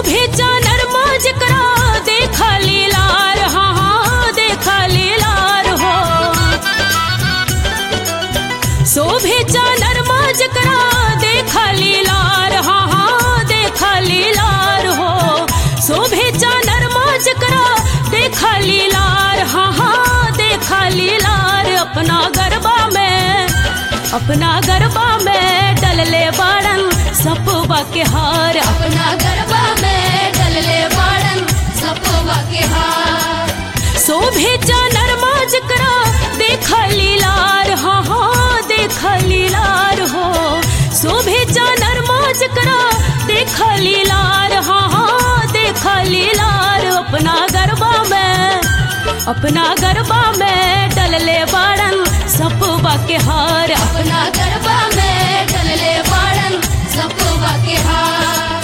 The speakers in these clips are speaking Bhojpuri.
शोभे चानर माज करा देखा लीलार हाँ हाँ देखा लीलार हो शोभे चानर माज करा देखा लीलार हाँ हाँ देखा लीलार हो शोभे चानर माज करा देखा लीलार हाँ हाँ देखा लीलार अपना गरबा में अपना गरबा में डलले बाड़न सपवा के हार अपना गरबा में डलले बाड़न सपोवा के हार शोभे चानर माज करा देखा लीलार हाँ हाँ देखा लीलार हो शोभे चानर माज करा देखा लीलार हाँ हाँ देखा लीलार अपना गरबा में अपना गरबा में डलले बाड़न सपवा के हार अपना गरबा में डलले बाड़न सपोवा के हार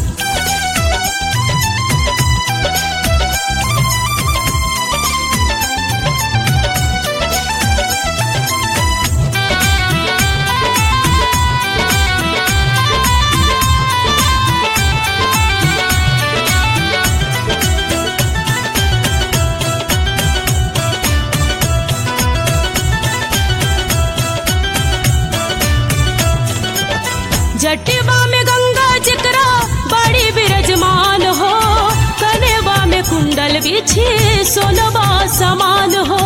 जटिबा में गंगा जकरा बड़ी विराजमान हो कनेवा में कुंडल बिछी सोनबा समान हो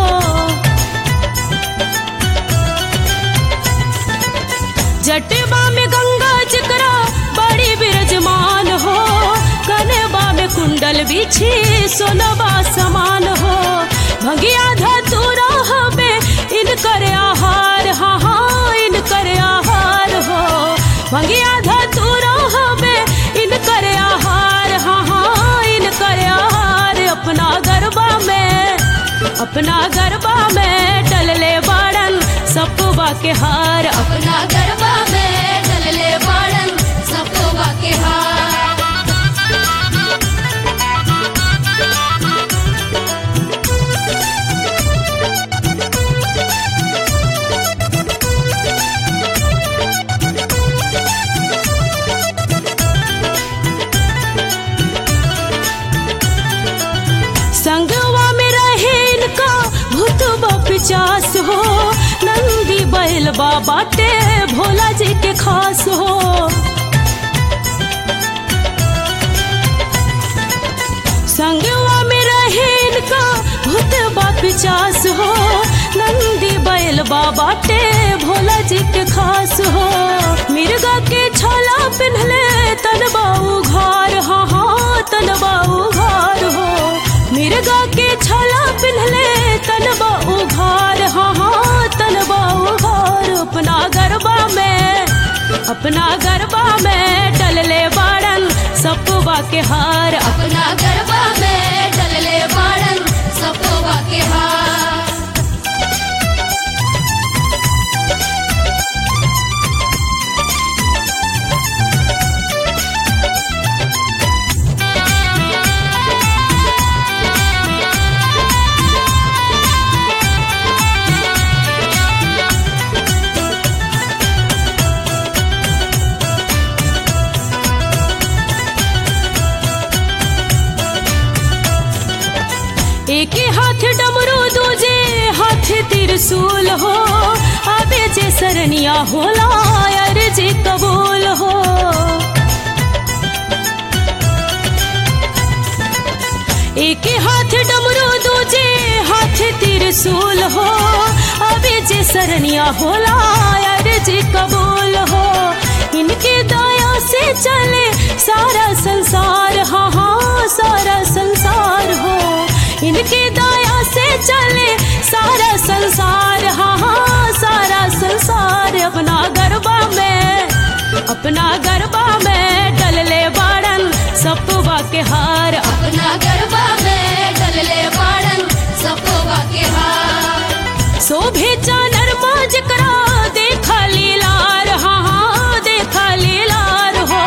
जटिबा में गंगा जकरा बड़ी विराजमान हो कनेवा में कुंडल बिछी सोनबा समान हो भगिया धतुरा हमें इनकर आहार हाँ हाँ इनकर आहार हो भगिया धतुरा हमें इनकर आहार हाँ हाँ इनकर आहार अपना गरबा में अपना गरबा में डलले बाड़न सपवा के हार अपना गरबा में डलले बाड़न सपोवा के हार संगवा में रहे इनका भूतबा पिचास हो नंदी बैल बाटे भोला जी के खास हो संगवा में रहे इनका भूतबा पिचास हो नंदी बैल बाटे भोला जी के खास हो मिर्गा के छाला पिन्हले तनबा उघार हाँ हाँ तनबा उघार हो मिर्गा के छाला पिन्हले तनबा उघार हाँ हाँ तनबा उघार अपना गरबा में अपना गरबा में डलले बाड़न सपवा के हार अपना गरबा में डलले बाड़न सपोवा के हार एक हाथ डमरू दूजे हाथ त्रिशूल हो आबे जे सरनिया होला यार जे कबूल हो एक हाथ डमरू दूजे हाथ त्रिशूल हो आबे जे सरनिया होला यार जे कबूल हो इनके दया से चले सारा संसार हाँ हाँ सारा संसार हो इनके दया से चले सारा संसार हाँ हाँ सारा संसार अपना गरबा में अपना गरबा में डलले बाड़न सपवा के हार अपना गरबा में डलले बाड़न सपोवा के हार शोभे चानर माज करा देखा लीलार हाँ हाँ देखा लीलार हो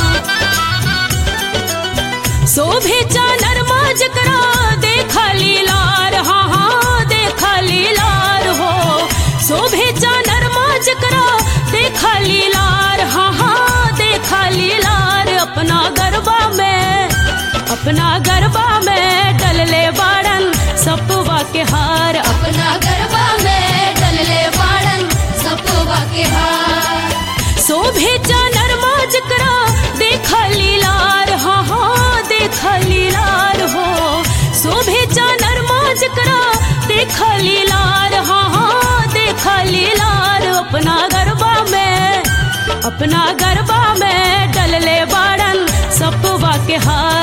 शोभे चानर माज करा देखा लीलार हाँ हाँ देखा लीलार हो शोभे चानर माज करा देखा लीलार हाँ हाँ देखा लीलार गरबा में डलले बाड़न सपुआ के हार अपना गरबा में डलले बाड़न सपोवा के हार शोभे जानर मौज करा देख लीलार हाँ हाँ देख लीलार हो शोभे जानर मौज करा देख लीलार हाँ हाँ देख लीलार अपना गरबा में अपना गरबा में डलले बाड़न सपुआ के हार